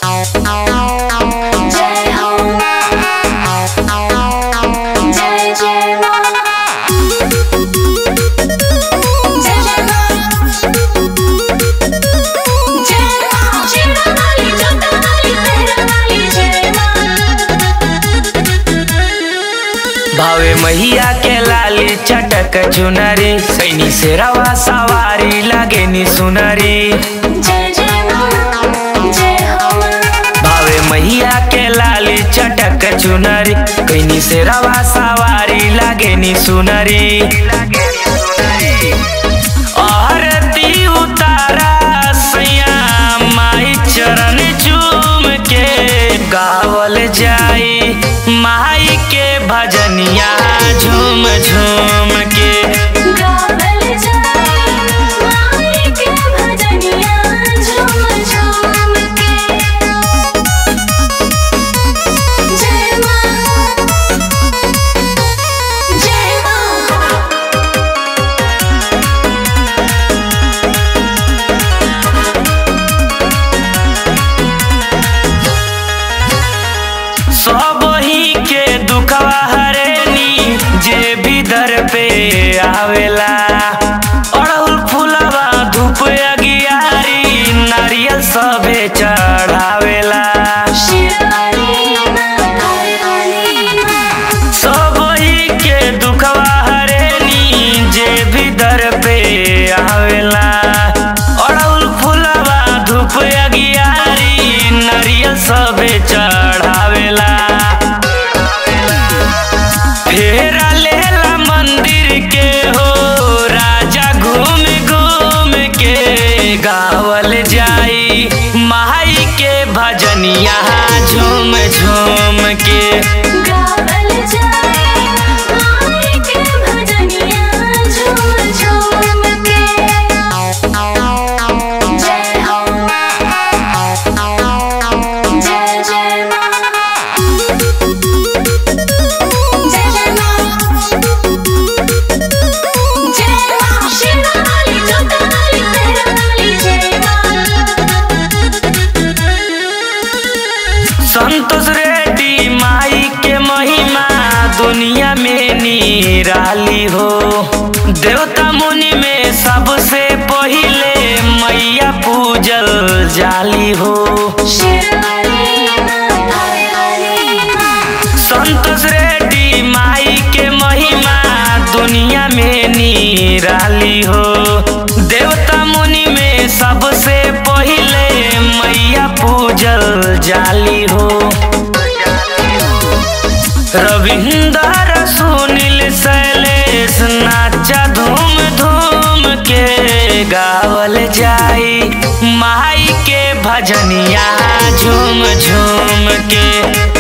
जय हो जय जय माँ जय जय माँ जय माँ शेरा वाली जोता वाली तेरा वाली जय माँ भावे मैया के लाली चटक चुनरी सैनी से रवा सवारी लागे नी सुनरी जय जय माँ जय हो माँ भावे मैया के लाली चटक चुनरी कैनी से रवा सवारी लागे नी सुनरी आरती उतारा सैया माई चरण चूम के गावल जाई माई के भजनिया झूम झूम के गावल जाए माई के भजनिया झूम झूम के जय माँ जय माँ सब ही के दुखवा हरेनी जे भी दर पे आवेला अड़हुल फुलवा धूप अगियारी नारियल सबे चढ़ावेला शिवानी माँ काली माँ सब ही के दुखवा हरेनी जे भी दर पे आवेला अड़हुल फुलवा धूप अगियारी नारियल सबे चढ़ावेला फेरा लेला मंदिर के हो राजा घूम घूम के गावल जाई माई के भजनिया झूम झूम के गावल जाए माई के भजनिया झूम झूम के जय हो जय जय माँ जय जय माँ जय माँ शेरा वाली जोता वाली तेरा वाली जय माँ संतोष रेड्डी माई के महिमा दुनिया में निराली हो देवता मुनि में सबसे पहिले मैया पूजल जाली हो शिवानी माँ काली माँ संतोष रेड्डी माई के महिमा दुनिया में निराली हो देवता मुनि में सबसे पहिले मैया पूजल जाली हो रविंदर सुनील शैलेश नाचा धूम धूम के गावल जाई माई के भजनिया झूम झूम के